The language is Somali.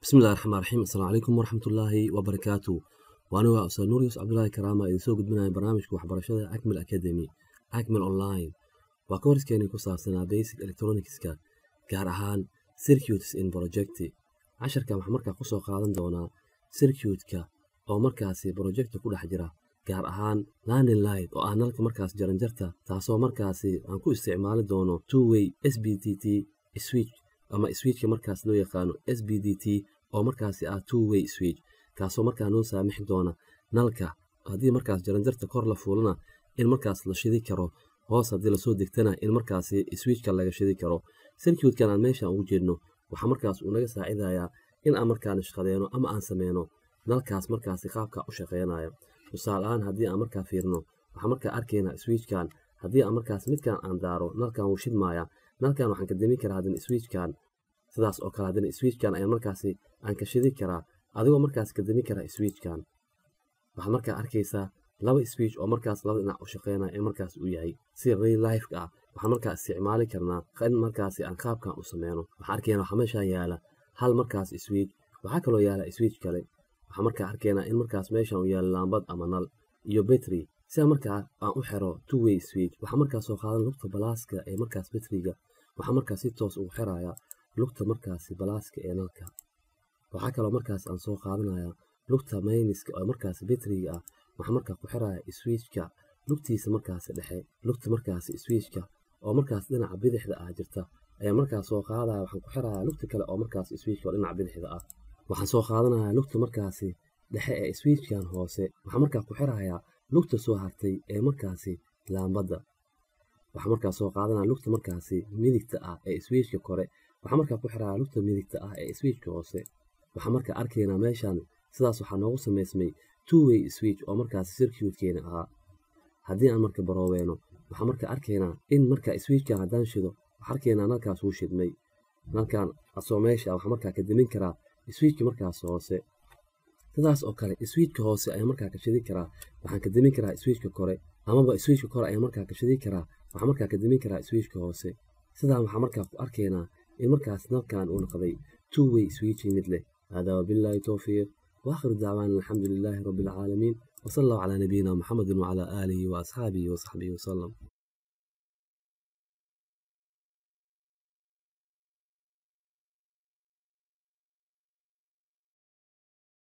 bismillahi raxmaan raxiim assalaamu calaykum waraxmatullaahi wabarakaatu waani waa ustaad nuurius cabdulaahi karaama idin soo gudbinaya barnaamijka waxbarashada acmil academy acmil online waa ka horiskeeni ku saabsanaa basic electronicska gaar ahaan circuits in projecti casharkan waxaa markaa kusoo qaadan doonaa circuitka oo markaasi projecta ku dhex jira gaar ahaan landing light oo ah nalka markaas jaranjarta taasoo markaasi aan ku isticmaali doono two way s b t t switch ama switchka markaas loo yaqaano s b d t oo markaasi ah two way switch kaasoo markaa noo saamixi doona nalka haddii markaas jaranjarta kor la fuulana in markaas la shidi karo hoos haddii lasoo degtana in markaasi switchka laga shidi karo circuitkan aan meeshan ugu jeedno waxaa markaas uu naga saacidayaa in aan markaan shaqadeeno ama aan sameyno nalkaas markaasi qaabka u shaqeynaya tusaale ahaan haddii aan markaa fiirno waxaa markaa arkaynaa switchkan haddii aan markaas midkan aan daaro nalkan wuu shidmaaya nalkan waxaan ka demin karaa haddana switchkan sidaas oo kale haddana switchkan ayaan markaasi aan ka shidi karaa adigoo markaas ka demin karaa switchkan waxaad markaa arkaysaa laba switch oo markaas laba dhinac u shaqeynaya in markaas uu yahay si real life ah waxaan markaa isticmaali karnaa in markaasi aan qaabkan u sameyno waxaan arkaynaa waxaa meeshaan yaala hal markaas switch waxaa kaloo yaala switch kale waxaan markaa arkaynaa in markaas meeshan uu yaalo laambad ama nal iyo battery sida markaa aan u xiro two way switch waxaa markaas soo qaadan lugta balaaska ee markaas batteriga waxaa markaas si toos ugu xiraya lugta markaasi balaaska ee nalka waxaa kaloo markaas aan soo qaadanaya lugta mayniska oo markaas batteriga ah waxaa markaa ku xiraya switchka lugtiisa markaasi dhexe lugta markaasi switchka oo markaas dhinaca bidixda ah jirta ayaa markaas soo qaadaya waxaan ku xiraya lugta kale oo markaas switchka oo dhinaca bidixda ah waxaan soo qaadanaya lugta markaasi dhexe ee switchkan hoose waxaa markaa ku xirayaa lugta soo hartay ee markaasi laambadda waxaa markaa soo qaadanaya lugta markaasi midigta ah ee switchka kore waxaa markaa ku xiraya lugta midigta ah ee switchka hoose waxaa markaa arkaynaa meeshan sidaas waxaa noogu samaysmay two way switch oo markaasi circuitkeena ahaa haddii aan marka barooweeno waxaa markaa arkaynaa in markaa switchkan haddaan shido waxaa arkaynaa nalkaas wuu shidmay nalkan asoo meesha waxaa markaa ka demin karaa switchka markaas hoose sidaas oo kale switchka hoose ayaa markaa ka shidi karaa waxaan ka demin karaa switchka kore amaba switchka kore ayaa markaa ka shidi karaa waxaa markaa ka demin karaa switchka hoose sidaan waxaa markaa ku arkaynaa in markaas nalkan uu noqday two way switching mid leh haadaa wabilaahi towfiiq waakhiru dacwaana alxamdu lilaahi rabbi alcaalamiin وصلى الله على نبينا محمد وعلى آله وأصحابه وصحبه وسلم